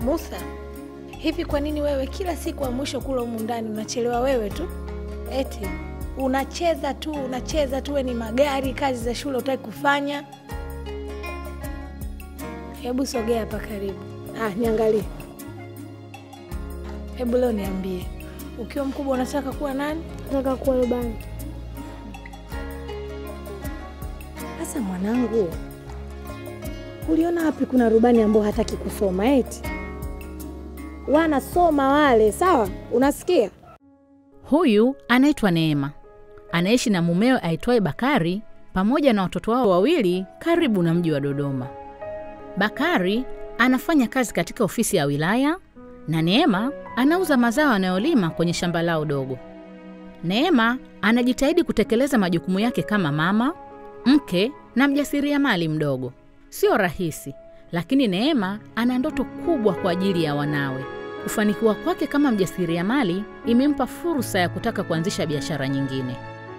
Musa, hivi kwa nini wewe kila siku wa mwisho kula humu ndani unachelewa wewe tu? Eti unacheza tu unacheza tu, we ni magari, kazi za shule utaki kufanya. Hebu sogea hapa karibu. Ah, niangalie. Hebu leo niambie, ukiwa mkubwa unataka kuwa nani? Nataka kuwa rubani. Sasa mwanangu, uliona wapi kuna rubani ambao hataki kusoma? Eti wanasoma wale, sawa? Unasikia? Huyu anaitwa Neema, anaishi na mumewe aitwaye Bakari pamoja na watoto wao wawili karibu na mji wa Dodoma. Bakari anafanya kazi katika ofisi ya wilaya na Neema anauza mazao anayolima kwenye shamba lao dogo. Neema anajitahidi kutekeleza majukumu yake kama mama, mke na mjasiriamali mdogo. Sio rahisi, lakini Neema ana ndoto kubwa kwa ajili ya wanawe. Kufanikiwa kwake kama mjasiriamali imempa fursa ya kutaka kuanzisha biashara nyingine.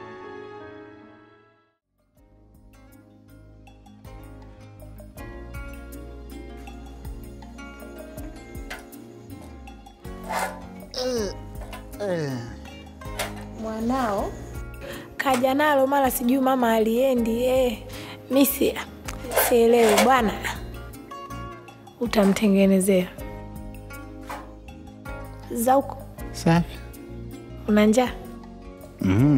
Mwanao kaja nalo mara sijui mama aliendi. Eh, mi si sielewi bwana, utamtengenezea Zauko, Safi. una njaa? Mhm.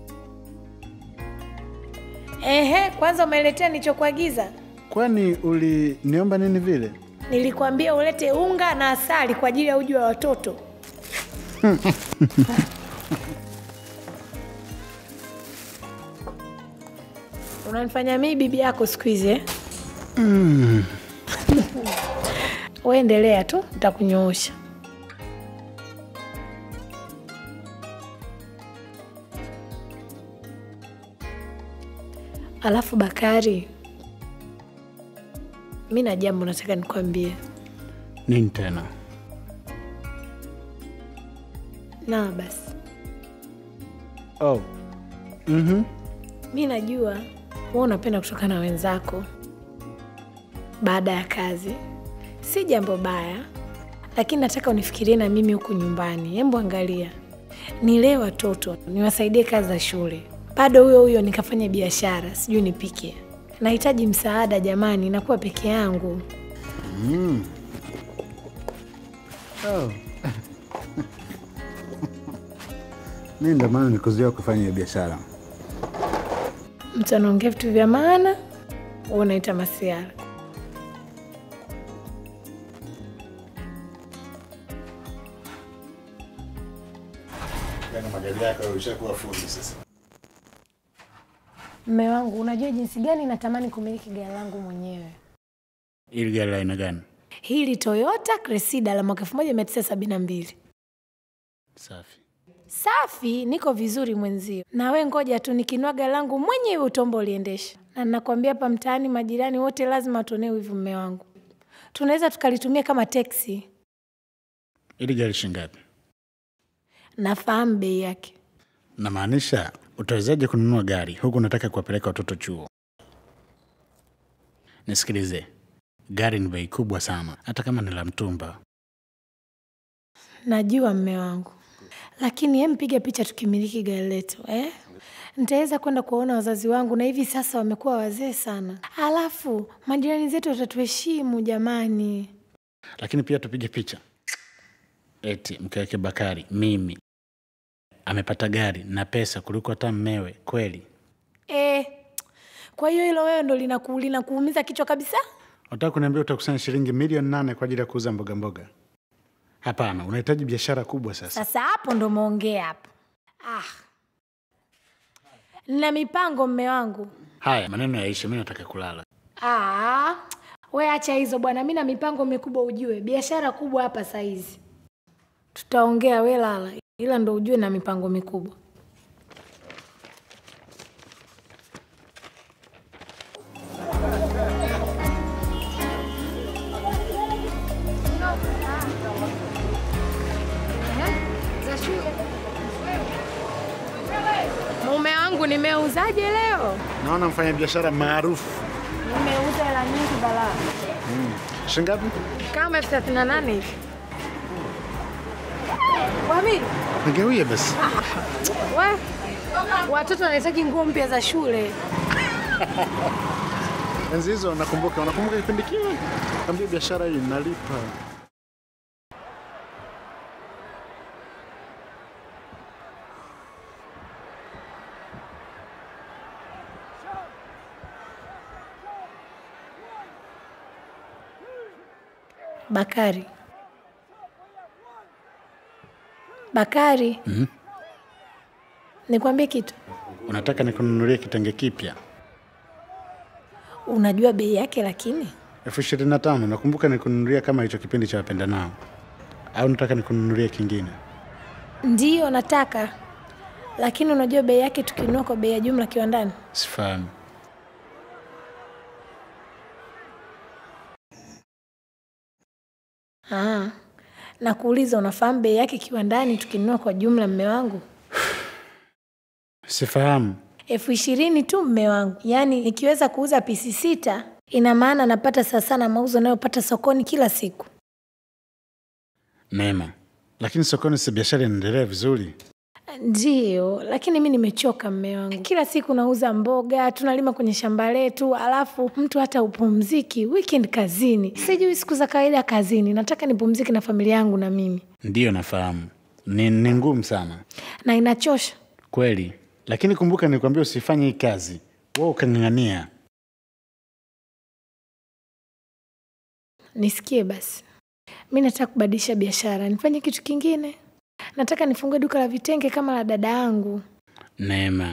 Ehe, kwanza umeletea nilichokuagiza. Kwani uliniomba nini vile? Nilikwambia ulete unga na asali kwa ajili ya uji wa watoto. Unanifanya mimi bibi yako siku hizi eh? Wewe endelea tu, nitakunyoosha. Alafu Bakari, mi na jambo nataka nikwambie. Nini tena? Na basi, Oh. Mhm. mi najua wewe unapenda kutoka na wenzako baada ya kazi, si jambo baya, lakini nataka unifikirie na mimi huku nyumbani. Hebu angalia, nilee watoto, niwasaidie kazi za shule, bado huyo huyo nikafanya biashara, sijui nipike. Nahitaji msaada jamani, nakuwa peke yangu. Oh. Mimi ndo maana nikuzuia kufanya hiyo biashara. Mtu anaongea vitu vya maana, wewe unaita masiara. magari yako ushakuwa fundi sasa. Mme wangu, unajua jinsi gani natamani kumiliki gari langu mwenyewe. Ili gari la aina gani? Hili Toyota Cressida la mwaka 1972. Safi. Safi, niko vizuri mwenzio. Na we ngoja tu nikinua gari langu mwenyewe utombo uliendesha. Na nakwambia hapa mtaani majirani wote lazima watuonee wivu mme wangu. Tunaweza tukalitumia kama teksi. Ili gari shingapi? Nafahamu bei yake. Namaanisha utawezaje kununua gari huku unataka kuwapeleka watoto chuo? Nisikilize, gari ni bei kubwa sana, hata kama ni la mtumba. Najua mme wangu, lakini hem, piga picha tukimiliki gari letu eh? Nitaweza kwenda kuwaona wazazi wangu, na hivi sasa wamekuwa wazee sana. Alafu majirani zetu watatuheshimu jamani. Lakini pia tupige picha, eti mke wake Bakari, mimi amepata gari na pesa kuliko hata mmewe. Kweli Eh, kwa hiyo hilo wewe ndo linaku, linakuumiza kichwa kabisa? unataka kuniambia utakusanya shilingi milioni nane kwa ajili ya kuuza mboga mboga? Hapana, unahitaji biashara kubwa sasa. Sasa hapo ndo umeongea hapo. Ah, nina mipango mme wangu. Haya, maneno yaishe, mi nataka kulala. Ah, we acha hizo bwana, mi na mipango mikubwa ujue, biashara kubwa hapa saizi. Tutaongea, we lala, ila ndo ujue na mipango mikubwa. Mume wangu nimeuzaje leo? Naona mfanya biashara maarufu. Nimeuza hela nyingi balaa. Shingapi? Kama elfu thelathini na nane hivi. Wami, Nigewie basi. we watoto wanahitaji nguo mpya za shule. Enzi hizo nakumbuka, unakumbuka kipindi kile? Kaambia biashara hii inalipa. Bakari, Bakari, nikwambie kitu. Unataka nikununulie kitenge kipya Unajua bei yake, lakini elfu ishirini na tano. Nakumbuka nikununulia kama hicho kipindi cha wapenda nao, au nataka nikununulie kingine? ndiyo nataka, lakini unajua bei yake tukinunua kwa bei ya jumla kiwandani. Sifahamu. Ah, na kuuliza, unafahamu bei yake kiwandani tukinunua kwa jumla, mme wangu? Sifahamu. elfu ishirini tu mme wangu. Yaani nikiweza kuuza pisi sita, ina maana napata sawa sana mauzo nayopata sokoni kila siku. Neema, lakini sokoni si biashara inaendelea vizuri? Ndiyo, lakini mi nimechoka mme wangu. Kila siku nauza mboga, tunalima kwenye shamba letu, alafu mtu hata upumziki weekend kazini. Sijui siku za kawaida kazini, nataka nipumzike na familia yangu na mimi, Ndiyo, nafahamu ni, ni ngumu sana na inachosha. kweli, lakini kumbuka nilikwambia usifanye hii kazi, wewe ukang'ang'ania. Nisikie basi, mi nataka kubadilisha biashara, nifanye kitu kingine. Nataka nifungue duka la vitenge kama la dada yangu. Neema,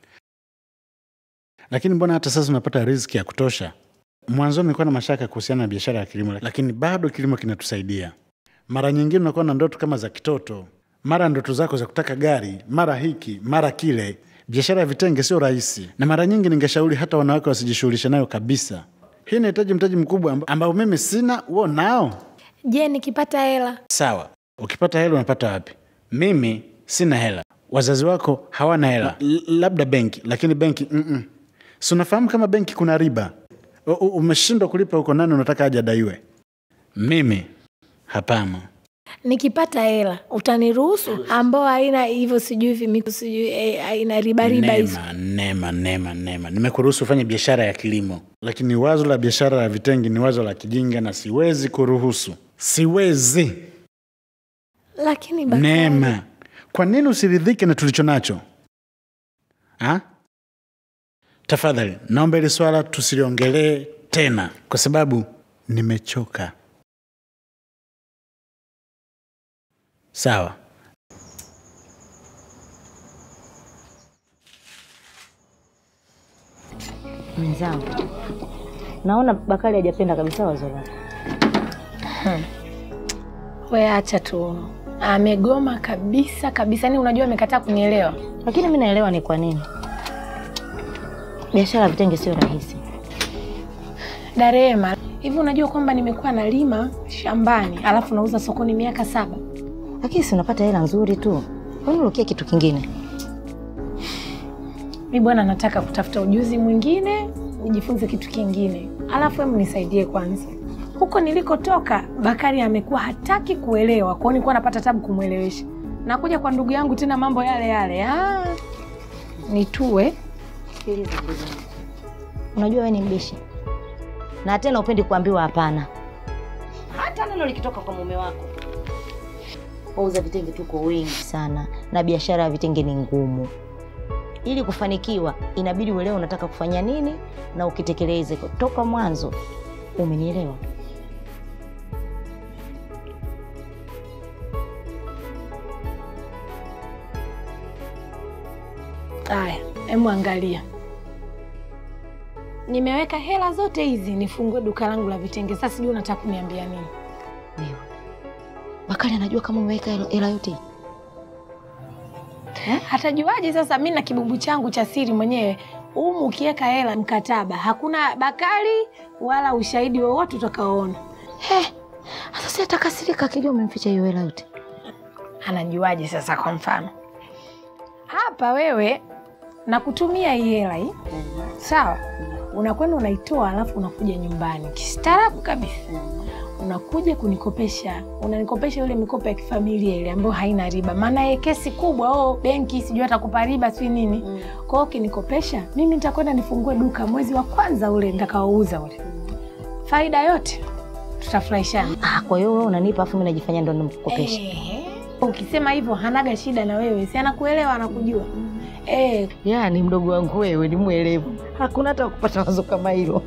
lakini mbona hata sasa unapata riziki ya kutosha? Mwanzoni nilikuwa na mashaka kuhusiana na biashara ya kilimo, lakini bado kilimo kinatusaidia. Mara nyingine unakuwa na ndoto kama za kitoto, mara ndoto zako za kutaka gari, mara hiki, mara kile. Biashara ya vitenge sio rahisi, na mara nyingi ningeshauri hata wanawake wasijishughulishe nayo kabisa. Hii inahitaji mtaji mkubwa amba- ambao mimi sina, wewe nao. Je, nikipata hela Sawa, ukipata hela unapata wapi? Mimi sina hela, wazazi wako hawana hela, L- labda benki, lakini benki mm-mm. si unafahamu kama benki kuna riba. U- u- Umeshindwa kulipa huko, nani unataka aje adaiwe? Mimi hapana. nikipata hela utaniruhusu, ambao haina hivyo sijui vimiku sijui eh, haina riba riba hizo. Neema, Neema, Neema, Neema, nimekuruhusu ufanye biashara ya kilimo, lakini wazo la biashara ya vitenge ni wazo la kijinga na siwezi kuruhusu, siwezi. Lakini Bakari, Neema, kwa nini usiridhike na tulicho nacho ha? Tafadhali naomba hili swala tusiliongelee tena, kwa sababu nimechoka. Sawa, Mwenzangu, naona Bakari hajapenda kabisa wazo lako. we acha tu, amegoma kabisa kabisa. Yani unajua amekataa kunielewa. Lakini mi naelewa ni kwa nini. Biashara ya vitenge sio rahisi. Darema, hivi unajua kwamba nimekuwa nalima shambani alafu nauza sokoni miaka saba? Lakini si unapata hela nzuri tu. Kwani urukia kitu kingine? Mi bwana, nataka kutafuta ujuzi mwingine, nijifunze kitu kingine, alafu hebu nisaidie kwanza. Huko nilikotoka Bakari amekuwa hataki kuelewa, kwao nilikuwa napata tabu kumwelewesha. Nakuja kwa ndugu yangu tena mambo yale yale. Ah, nitue Sikiliza ndugu yangu. Unajua wewe ni mbishi. Na tena upendi kuambiwa hapana. Hata neno likitoka kwa mume wako. Wauza vitenge tuko wengi sana na biashara ya vitenge ni ngumu. Ili kufanikiwa inabidi uelewe unataka kufanya nini na ukitekeleze toka mwanzo. Umenielewa? Haya, hebu angalia, nimeweka hela zote hizi nifungue duka langu la vitenge. Sasa sijui unataka kuniambia nini? Wewe. Bakari anajua kama umeweka hela- hela yote. Hatajuaje sasa? Mi na kibubu changu cha siri mwenyewe umu, ukiweka hela mkataba, hakuna Bakari wala ushahidi wowote utakaoona. He, sasa si atakasirika akijua umemficha hiyo hela yote. Anajuaje sasa? Kwa mfano hapa, wewe nakutumia hii hela hii, sawa? unakwenda unaitoa, alafu unakuja nyumbani kistaarabu kabisa, unakuja kunikopesha, unanikopesha ile mikopo ya kifamilia ile ambayo haina riba, maana ye kesi kubwa, oh, benki sijui atakupa riba sijui nini. Kwa hiyo ukinikopesha mimi nitakwenda nifungue duka mwezi wa kwanza ule nitakaouza ule, faida yote tutafurahishana. Ah, kwa hiyo wewe unanipa afu mimi najifanya ndo nimkukopesha. Ehe. Ukisema hivyo hanaga shida na wewe, si anakuelewa, anakujua eh. Yaani mdogo wangu wewe ni mwelevu, hakuna hata kupata wazo kama hilo.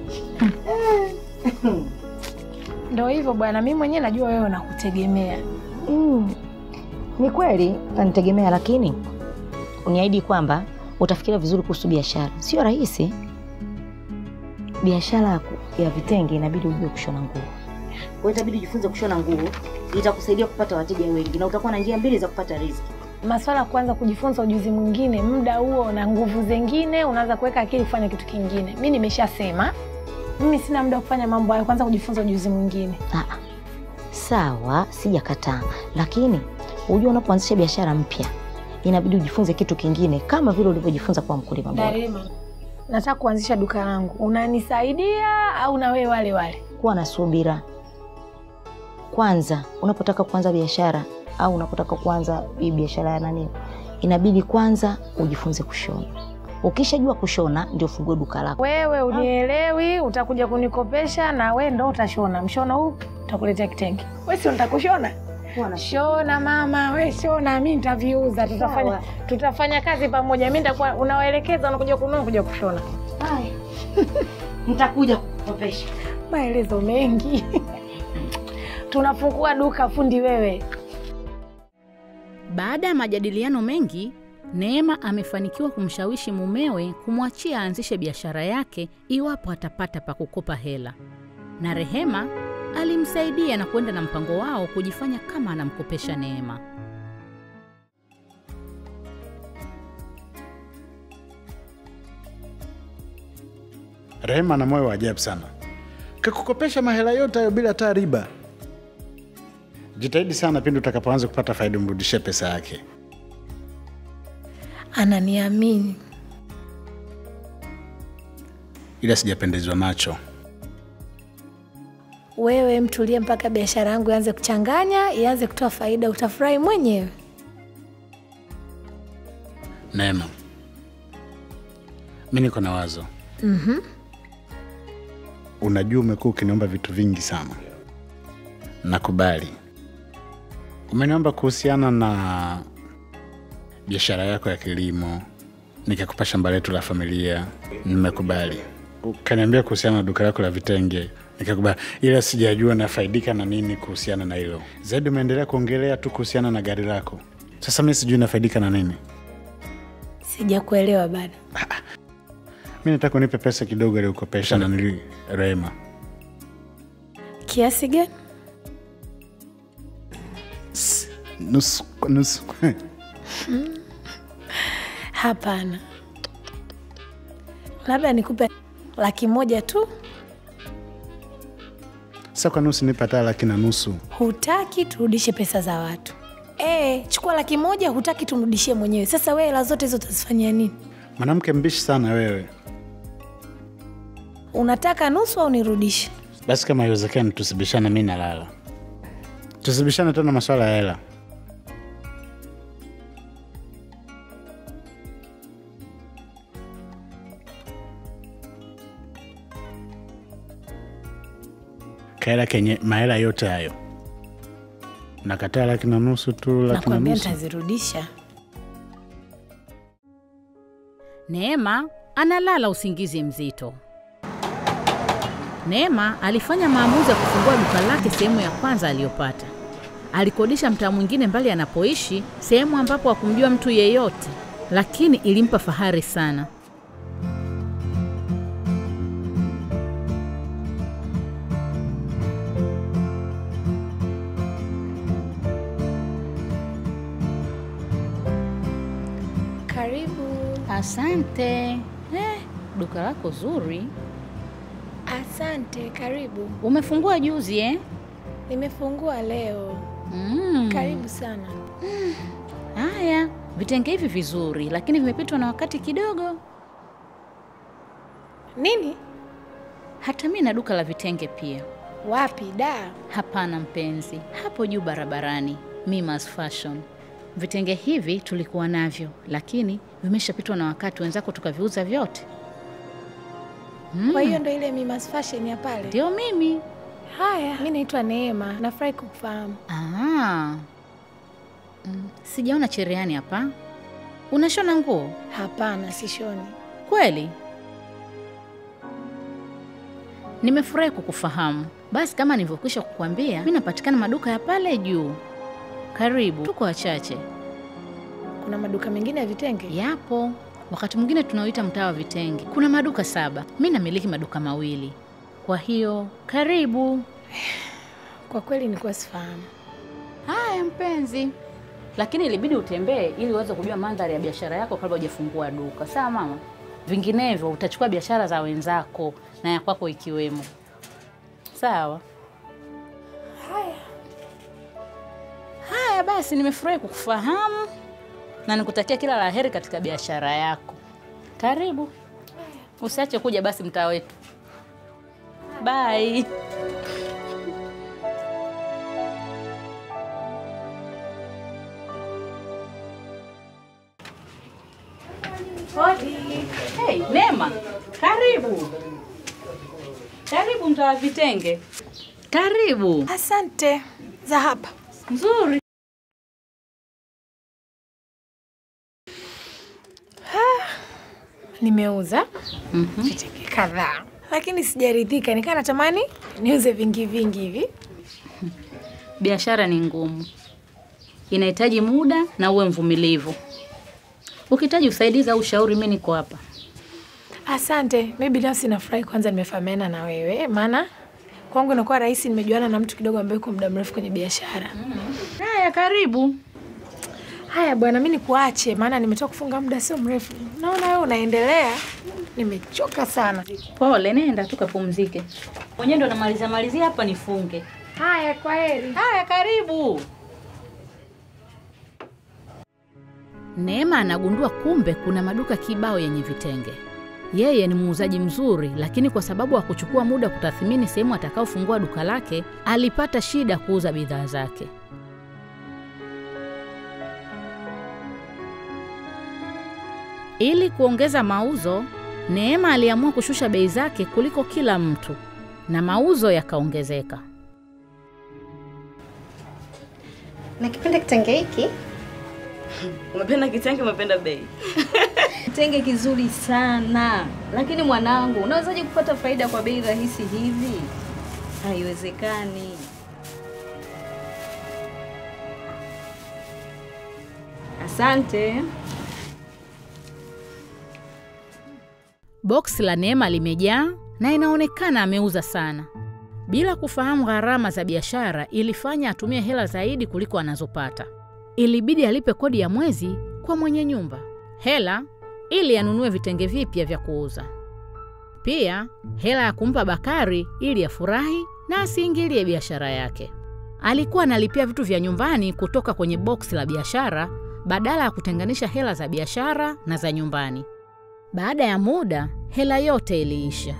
Ndo hivyo bwana, mimi mwenyewe najua wewe nakutegemea. Mm. Ni kweli nanitegemea, lakini uniahidi kwamba utafikiria vizuri kuhusu biashara. Sio rahisi. Biashara ya ku- ya vitenge inabidi ujue kushona nguo. Kwa hiyo itabidi ujifunze kushona nguo, itakusaidia kupata wateja wengi na utakuwa na njia mbili za kupata riziki. Maswala ya kuanza kujifunza ujuzi mwingine, muda huo na nguvu zingine, unaanza kuweka akili kufanya kitu kingine. Mi nimeshasema mimi sina muda wa kufanya mambo hayo, kwanza kujifunza ujuzi mwingine. Ah, sawa, sijakataa, lakini unajua unapoanzisha biashara mpya inabidi ujifunze kitu kingine kama vile ulivyojifunza kwa mkulima bora. Darima, nataka kuanzisha duka langu, unanisaidia au na wewe wale wale? Kuwa na subira kwanza. Unapotaka kuanza biashara au unapotaka kuanza hii biashara ya nani, inabidi kwanza ujifunze kushona. Ukishajua kushona ndio ufungue duka lako. Wewe unielewi, utakuja kunikopesha na we ndo utashona. Mshono huu utakuletea kitenge, we sio nitakushona Shona mama, we shona, mi nitaviuza, tutafanya Sawa. tutafanya kazi pamoja. Mi nitakuwa unawaelekeza, unakuja kununua, kuja kushona. Nitakuja kukopesha. Maelezo mengi tunafungua duka fundi wewe. Baada ya majadiliano mengi, Neema amefanikiwa kumshawishi mumewe kumwachia aanzishe biashara yake iwapo atapata pa kukopa hela, na Rehema alimsaidia na kwenda na mpango wao kujifanya kama anamkopesha Neema. Rehema ana moyo wa ajabu sana, kakukopesha mahela yote hayo bila hata riba. Jitahidi sana pindi utakapoanza kupata faida, umrudishie pesa yake. Ananiamini Ila sijapendezwa nacho. wewe, mtulie mpaka biashara yangu ianze kuchanganya, ianze kutoa faida, utafurahi mwenyewe. Neema, mi niko na wazo. Unajua, umekuwa ukiniomba vitu vingi sana, nakubali. Umeniomba kuhusiana na biashara yako ya kilimo, nikakupa shamba letu la familia, nimekubali. Ukaniambia kuhusiana na duka lako la vitenge, nikakubali, ila sijajua nafaidika na nini kuhusiana na hilo. Zaidi umeendelea kuongelea tu kuhusiana na gari lako. Sasa mi sijui nafaidika na nini. Sijakuelewa bado. Mi nataka unipe pesa kidogo aliyokopesha na nili Rehema. Kiasi gani? Nusu kwa nusu. Hapana, labda nikupe laki moja tu. Sasa kwa nusu nipe hata laki na nusu. Hutaki turudishe pesa za watu e, chukua laki moja. Hutaki tumrudishie mwenyewe. Sasa wewe hela zote hizo utazifanyia nini? Mwanamke mbishi sana wewe. Unataka nusu au nirudishe? Basi kama iwezekani, tusibishane, mi nalala. Tusibishane tena maswala ya hela. Kaela kenye mahela yote hayo nakataa laki na nusu tu, laki na Nakwambia nusu. nitazirudisha. Neema analala usingizi mzito. Neema alifanya maamuzi ya kufungua duka lake sehemu ya kwanza aliyopata. Alikodisha mtaa mwingine mbali anapoishi, sehemu ambapo hakumjua mtu yeyote, lakini ilimpa fahari sana. Karibu. Asante. Eh, duka lako zuri. Asante, karibu. Umefungua juzi eh? Nimefungua leo. Mm. Karibu sana. Haya, vitenge hivi vizuri, lakini vimepitwa na wakati kidogo. Nini? Hata mi na duka la vitenge pia. Wapi da? Hapana mpenzi, hapo juu barabarani, Mimas Fashion. Vitenge hivi tulikuwa navyo, lakini vimeshapitwa na wakati, wenzako tukaviuza vyote. Kwa hiyo ndo ile Mimas Fashion ya pale. Ndio mimi. Haya, mi naitwa Neema, nafurahi kukufahamu. Ah. Mm, sijaona cherehani hapa. Unashona nguo Hapana, sishoni. kweli? Nimefurahi kukufahamu. Basi kama nilivyokwisha kukuambia, mi napatikana maduka ya pale juu. Karibu, tuko wachache. Kuna maduka mengine ya vitenge? Yapo, wakati mwingine tunauita mtaa wa vitenge. Kuna maduka saba, mi namiliki maduka mawili. Kwa hiyo karibu. Kwa kweli nilikuwa sifahamu. Haya mpenzi, lakini ilibidi utembee ili uweze kujua mandhari ya biashara yako kabla hujafungua duka, sawa mama? Vinginevyo utachukua biashara za wenzako na ya kwako ikiwemo. Sawa. Haya, Haya basi, nimefurahi kukufahamu na nikutakia kila la heri katika biashara yako. Karibu, usiache kuja basi mtaa wetu. Bye. hodi. Hey, Neema, karibu. Karibu mtaa wa vitenge. Karibu. Asante za hapa. Nzuri. Nimeuza vitenge kadhaa, lakini sijaridhika, nikaa natamani niuze vingi vingi hivi. Biashara ni ngumu, inahitaji muda na uwe mvumilivu. Ukihitaji usaidizi au ushauri, mimi niko hapa. Asante. Mi binafsi nafurahi kwanza nimefahamiana na wewe, maana kwangu inakuwa rahisi, nimejuana na mtu kidogo ambaye uko muda mrefu kwenye biashara. Haya, karibu. Haya bwana, mi nikuache, maana nimetoka kufunga muda sio mrefu. Naona wewe unaendelea, nimechoka sana. Pole, nenda tu kapumzike. Mwenyewe ndo namalizia malizia hapa nifunge. Haya, kwa heri. Haya, karibu. Neema anagundua kumbe kuna maduka kibao yenye vitenge. Yeye ni muuzaji mzuri, lakini kwa sababu hakuchukua muda kutathmini sehemu atakaofungua duka lake, alipata shida kuuza bidhaa zake. Ili kuongeza mauzo, Neema aliamua kushusha bei zake kuliko kila mtu na mauzo yakaongezeka. Nakipenda kitenge hiki. Umependa kitenge, umependa bei. Kitenge kizuri sana, lakini mwanangu, unawezaje kupata faida kwa bei rahisi hivi? Haiwezekani. Asante. Boksi la Neema limejaa na inaonekana ameuza sana. Bila kufahamu gharama za biashara, ilifanya atumie hela zaidi kuliko anazopata. Ilibidi alipe kodi ya mwezi kwa mwenye nyumba, hela ili anunue vitenge vipya vya kuuza, pia hela ya kumpa Bakari ili afurahi na asiingilie biashara yake. Alikuwa analipia vitu vya nyumbani kutoka kwenye boksi la biashara badala ya kutenganisha hela za biashara na za nyumbani. Baada ya muda, hela yote iliisha.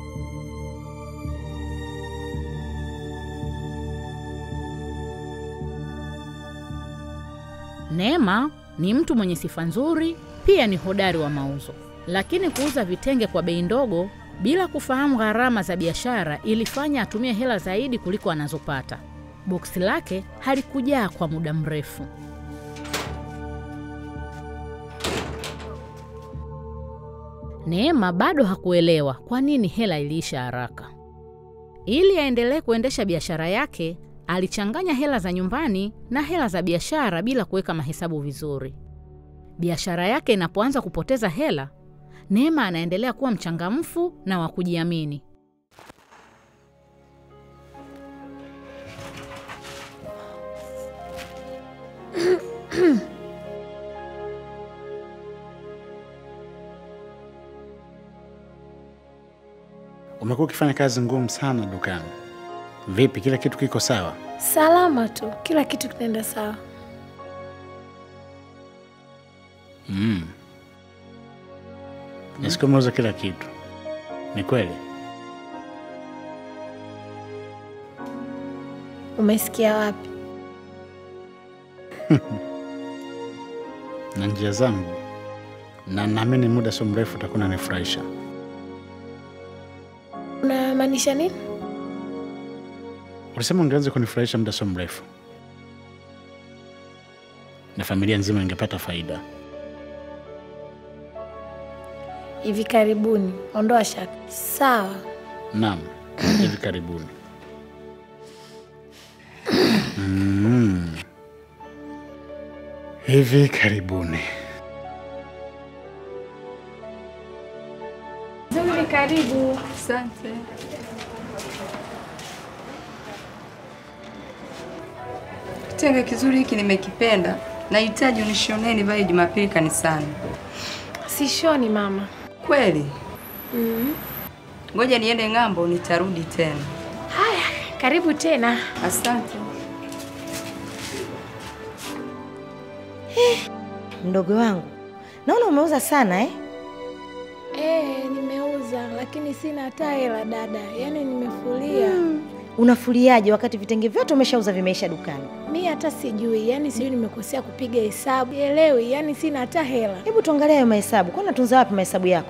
Neema ni mtu mwenye sifa nzuri, pia ni hodari wa mauzo, lakini kuuza vitenge kwa bei ndogo bila kufahamu gharama za biashara ilifanya atumie hela zaidi kuliko anazopata. Boksi lake halikujaa kwa muda mrefu. Neema bado hakuelewa kwa nini hela iliisha haraka. Ili aendelee kuendesha biashara yake, alichanganya hela za nyumbani na hela za biashara bila kuweka mahesabu vizuri. Biashara yake inapoanza kupoteza hela, Neema anaendelea kuwa mchangamfu na wa kujiamini. Umekuwa ukifanya kazi ngumu sana dukani. Vipi, kila kitu kiko sawa? Salama tu, kila kitu kinaenda sawa. Mm. Nasikia umeuza kila kitu. Ni kweli? Umesikia wapi? na njia zangu, na naamini muda sio mrefu utakuwa unanifurahisha. Unamaanisha nini? Ulisema ungeanza kunifurahisha muda sio mrefu, na familia nzima ingepata faida. Hivi karibuni, ondoa shaka. Sawa. Naam, hivi karibuni. Mm. Hivi karibuni. Zuri, karibu. Asante. Kitenge kizuri hiki nimekipenda. Nahitaji unishonee nivae Jumapili kanisani. Sishoni mama. Kweli? Ngoja niende ng'ambo, nitarudi tena. Haya, karibu tena. Asante. Mdogo wangu, naona umeuza sana eh? Eh, nimeuza lakini sina hata hela dada, yaani nimefulia. Unafuliaje wakati vitenge vyote umeshauza vimeisha dukani? Mi hata sijui, yaani sijui nimekosea kupiga hesabu, elewi, yaani sina hata hela. Hebu tuangalie hayo mahesabu. Kwa unatunza wapi mahesabu yako?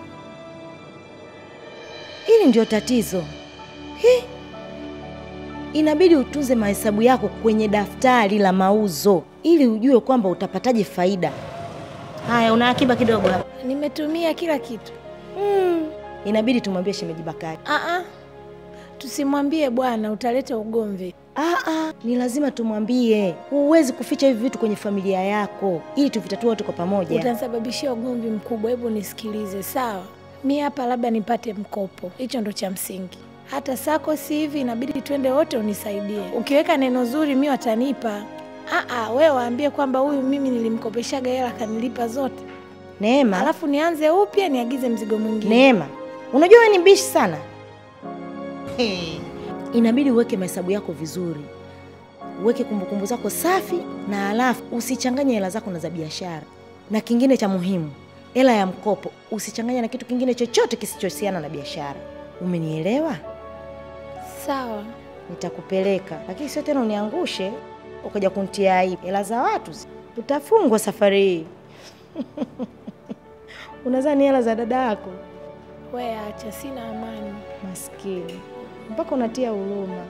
Hili ndio tatizo. Hi. Inabidi utunze mahesabu yako kwenye daftari la mauzo ili ujue kwamba utapataje faida. Haya, una akiba kidogo hapa. Nimetumia kila kitu. Mm. Inabidi tumwambie shemeji Bakari. Ah ah. Tusimwambie bwana, utaleta ugomvi. Ah, ah, ni lazima tumwambie. Huwezi kuficha hivi vitu kwenye familia yako ili tuvitatue wote kwa pamoja. Utanisababishia ugomvi mkubwa. Hebu nisikilize, sawa? Mi hapa labda nipate mkopo, hicho ndo cha msingi. Hata sako si hivi, inabidi twende wote unisaidie. Ukiweka neno zuri, mi watanipa. Ah ah, wewe waambie kwamba huyu mimi nilimkopeshaga hela akanilipa zote, Neema, alafu nianze upya niagize mzigo mwingine. Neema, unajua wewe ni mbishi sana. Hey. Inabidi uweke mahesabu yako vizuri, uweke kumbukumbu zako safi, na alafu usichanganye hela zako na za biashara. Na kingine cha muhimu, hela ya mkopo usichanganye na kitu kingine chochote kisichohusiana na biashara. Umenielewa? Sawa. Nitakupeleka, lakini sio tena uniangushe ukaja kuntia aibu. Hela za watu zi- utafungwa safari hii. Unadhani hela za dada yako? We acha, sina amani. Maskini, mpaka unatia huruma.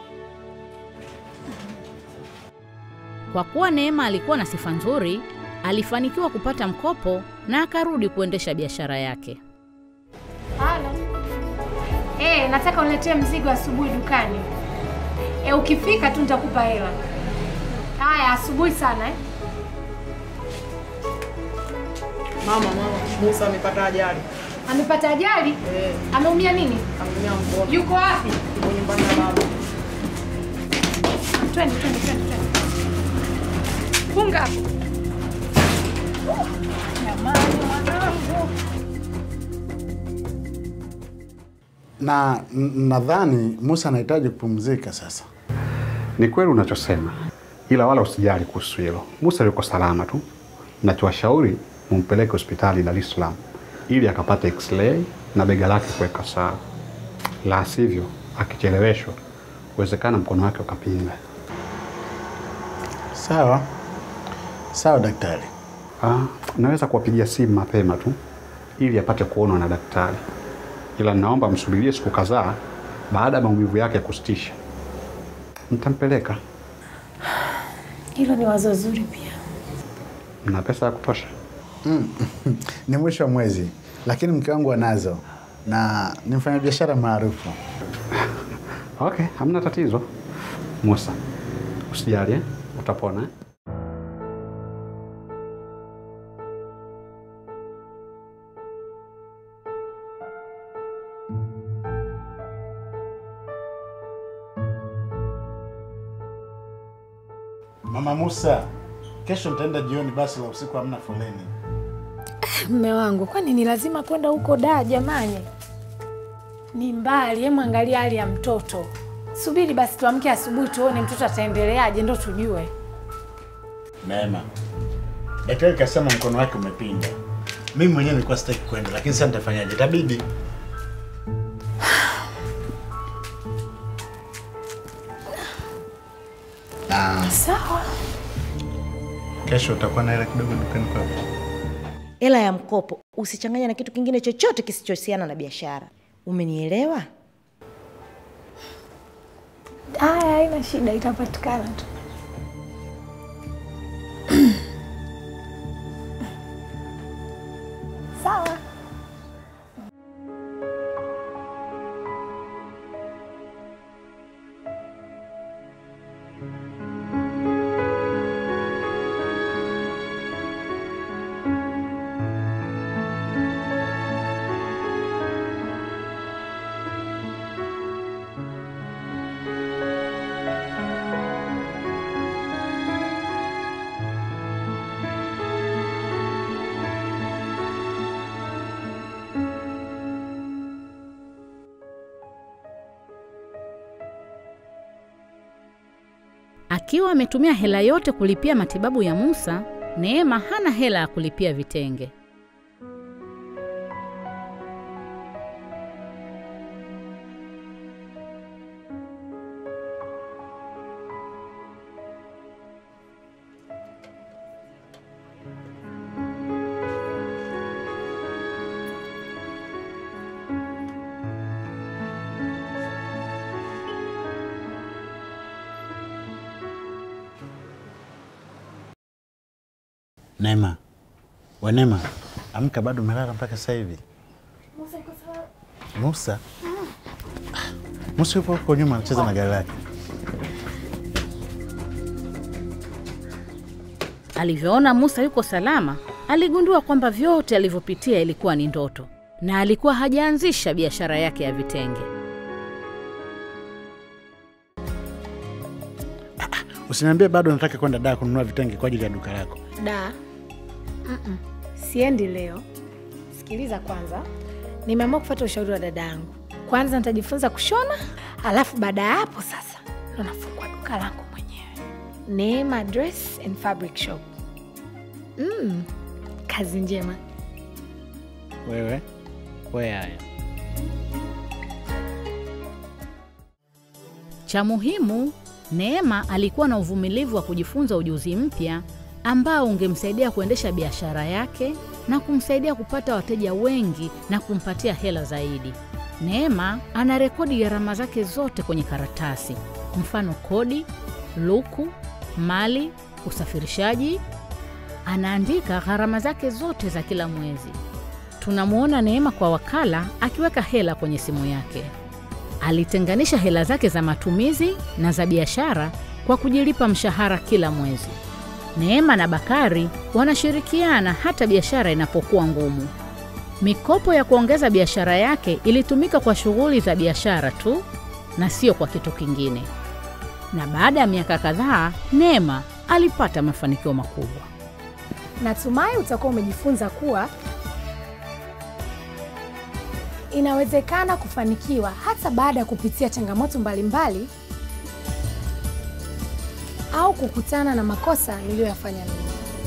Kwa kuwa Neema alikuwa na sifa nzuri, alifanikiwa kupata mkopo na akarudi kuendesha biashara yake. Halo. Eh, nataka uniletee mzigo asubuhi dukani. Eh, ukifika tu nitakupa hela. Haya, asubuhi sana eh. Mama, mama, Musa amepata ajali. Amepata ajali? Eh, Ameumia nini? ameumia mkono. Yuko wapi? Yuko nyumbani na baba. Twende, twende, twende, twende. Funga hapo. Jamani, mwanangu. Na n- nadhani Musa anahitaji kupumzika sasa. Ni kweli unachosema, ila wala usijali kuhusu hilo. Musa yuko salama tu. Nachowashauri mumpeleke hospitali Dar es Salaam ili akapate x-ray na bega lake kuweka sawa, la sivyo akicheleweshwa uwezekana mkono wake ukapinda. Sawa sawa, daktari. Ah, naweza kuwapigia simu mapema tu ili apate kuonwa na daktari, ila naomba msubirie siku kadhaa baada ya maumivu yake kusitisha, mtampeleka. Hilo ni wazo zuri pia. Mna pesa ya kutosha? Ni mwisho wa mwezi, lakini mke wangu anazo na ni mfanyabiashara maarufu. Okay, hamna tatizo. Musa, usijali, eh? utapona. eh? Mama Musa, kesho nitaenda jioni, basi la usiku hamna foleni. Mme wangu, kwani ni lazima kwenda huko da jamani? Ni mbali, hemu angalia hali ya mtoto. Subiri basi tuamke asubuhi tuone mtoto ataendeleaje ndo tujue. Neema, daktari kasema mkono wake umepinda. Mimi mwenyewe nilikuwa sitaki kwenda, lakini sasa nitafanyaje? Itabidi. na Sawa. kesho utakuwa na hela kidogo dukani kwako. Hela ya mkopo usichanganya na kitu kingine chochote kisichohusiana na biashara. Umenielewa? Haya, haina shida, itapatikana tu. Sawa. Akiwa ametumia hela yote kulipia matibabu ya Musa, Neema hana hela ya kulipia vitenge. Neema, we Neema, amka, bado umelala mpaka sasa hivi. Musa? Ah, Musa yupo huko nyuma anacheza na gari lake. Alivyoona Musa yuko salama, aligundua kwamba vyote alivyopitia ilikuwa ni ndoto na alikuwa hajaanzisha biashara yake ya vitenge. Usiniambie bado nataka kwenda daa kununua vitenge kwa ajili ya duka lako. Da. Mm-mm. Siendi leo. Sikiliza kwanza, nimeamua kufuata ushauri wa dada yangu. Kwanza nitajifunza kushona, alafu baada ya hapo sasa ndo nafungua duka langu mwenyewe, Neema Dress and Fabric Shop. Mm, kazi njema. Wewe we haya Cha muhimu, Neema alikuwa na uvumilivu wa kujifunza ujuzi mpya ambao ungemsaidia kuendesha biashara yake na kumsaidia kupata wateja wengi na kumpatia hela zaidi. Neema ana rekodi gharama zake zote kwenye karatasi, mfano kodi, luku, mali, usafirishaji. Anaandika gharama zake zote za kila mwezi. Tunamwona Neema kwa wakala akiweka hela kwenye simu yake. Alitenganisha hela zake za matumizi na za biashara kwa kujilipa mshahara kila mwezi. Neema na Bakari wanashirikiana hata biashara inapokuwa ngumu. Mikopo ya kuongeza biashara yake ilitumika kwa shughuli za biashara tu na sio kwa kitu kingine. Na baada ya miaka kadhaa, Neema alipata mafanikio makubwa. Natumai utakuwa umejifunza kuwa inawezekana kufanikiwa hata baada ya kupitia changamoto mbalimbali au kukutana na makosa niliyoyafanya mimi.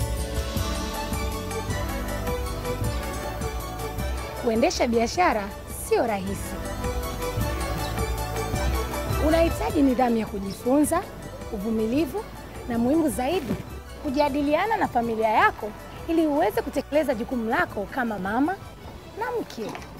Kuendesha biashara sio rahisi. Unahitaji nidhamu ya kujifunza, uvumilivu na muhimu zaidi, kujadiliana na familia yako ili uweze kutekeleza jukumu lako kama mama na mke.